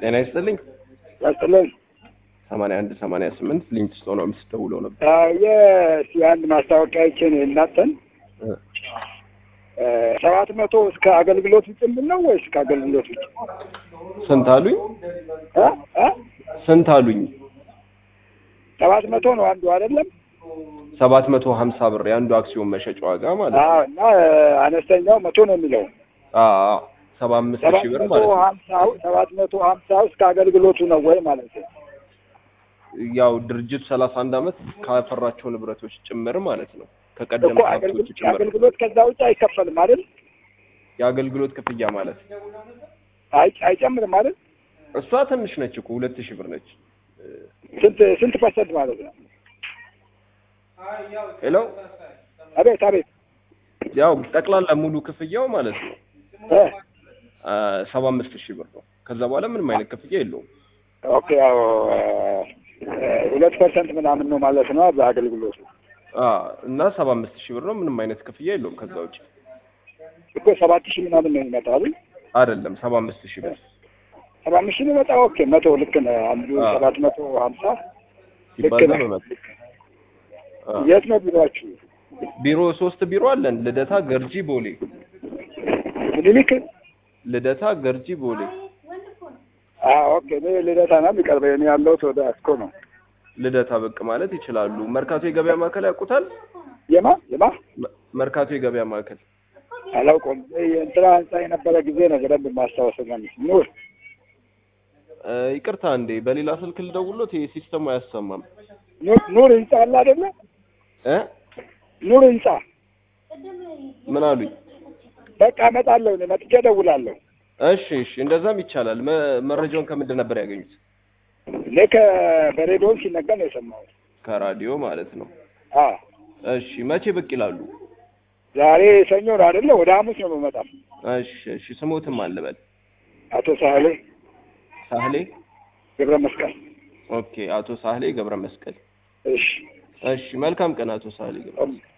ጤና ይስጥልኝ። ቀጥለን ሰማንያ አንድ ሰማንያ ስምንት ሊንክስቶ ነው የምትደውለው ነበር። የአንድ ማስታወቂያችን እናንተን ሰባት መቶ እስከ አገልግሎት ውጭ ነው ወይስ ከአገልግሎት ውጭ? ስንት አሉኝ? እ? እ? ስንት አሉኝ? ሰባት መቶ ነው አንዱ አይደለም? ሰባት መቶ ሀምሳ ብር የአንዱ አክሲዮን መሸጫ ዋጋ ማለት ነው። አዎ። እና አነስተኛው መቶ ነው የሚለው አዎ ሰባ አምስት ሰባት ሺህ ብር መቶ ማለት ነው። ሀምሳው ሰባት መቶ ሀምሳው እስከ አገልግሎቱ ነው ወይ ማለት ነው? ያው ድርጅቱ ሰላሳ አንድ አመት ካፈራቸው ንብረቶች ጭምር ማለት ነው። ከቀደም እኮ ሀብቶች አገልግሎት ጭምር አገልግሎት ከዛ ውጭ አይከፈልም አይደል? የአገልግሎት ክፍያ ማለት ነው። አይ አይጨምርም አይደል? እሷ ትንሽ ነች እኮ ሁለት ሺህ ብር ነች። ስንት ስንት ፐርሰንት ማለት ነው? ሄሎ አቤት አቤት ያው ጠቅላላ ሙሉ ክፍያው ማለት ነው እ ሰባ አምስት ሺህ ብር ነው። ከዛ በኋላ ምንም አይነት ክፍያ የለውም። ኦኬ ያው ሁለት ፐርሰንት ምናምን ነው ማለት ነው በአገልግሎቱ አ እና ሰባ አምስት ሺህ ብር ነው። ምንም አይነት ክፍያ የለውም። ከዛ ውጭ እኮ ሰባት ሺህ ምናምን ነው የሚመጣው አይደል? አይደለም ሰባ አምስት ሺህ ብር ሰባ አምስት ሺህ የሚመጣው ኦኬ መቶ ልክ ነህ። አንዱ አዎ። ሰባት መቶ ሀምሳ ልክ ሲባዛ ነህ። በመቶ አ የት ነው ቢሮአችሁ? ቢሮ ሶስት ቢሮ አለን። ልደታ፣ ገርጂ፣ ቦሌ። ምኒልክ? ልደታ፣ ገርጂ፣ ቦሌ። አዎ ኦኬ። እኔ ልደታ ነው የሚቀርበኝ። እኔ ያለሁት ወደ አስኮ ነው። ልደታ ብቅ ማለት ይችላሉ። መርካቶ የገበያ ማዕከል ያውቁታል? የማ የማ መ- መርካቶ የገበያ ማዕከል አላውቀውም። የእንትና ህንጻ የነበረ ጊዜ ነው በደንብ ማስታወስ ነው። ኑር እ፣ ይቅርታ እንዴ በሌላ ስልክ ልደውሎት ይሄ ሲስተሙ አያሰማም ኑር ኑር ህንጻ አለ አይደለ? እ ኑር ህንጻ ምን አሉኝ? በቃ እመጣለሁ። እኔ መጥቼ እደውላለሁ። እሺ እሺ፣ እንደዛም ይቻላል። መ- መረጃውን ከምንድን ነበር ያገኙት? እኔ ከ- በሬዲዮን ሲነገር ነው የሰማሁት። ከራዲዮ ማለት ነው። አዎ እሺ፣ መቼ ብቅ ይላሉ? ዛሬ ሰኞ ነው አይደለ? ወደ ሐሙስ ነው የምመጣው። እሺ እሺ፣ ስሞትም አልበል አቶ ሳህሌ ሳህሌ። ገብረ መስቀል። ኦኬ፣ አቶ ሳህሌ ገብረ መስቀል። እሺ እሺ፣ መልካም ቀን አቶ ሳህሌ ገብረ መስቀል።